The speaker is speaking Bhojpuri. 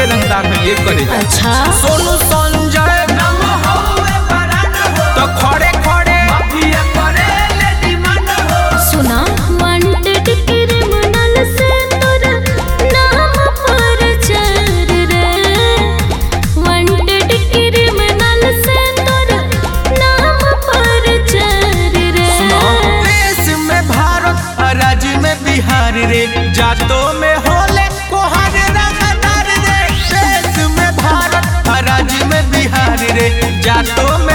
रंगदार है ये करे जा अच्छा सोनू संजय तो खड़े खड़े सुना वांटेड क्रिमिनल से तोरा नाम पर चर रे वांटेड क्रिमिनल से तोरा नाम पर चर रे देश में भारत और राज्य में बिहार रे जातों में होले कोहर रंगदार रे देश में भारत और राज्य में बिहार रे जातों में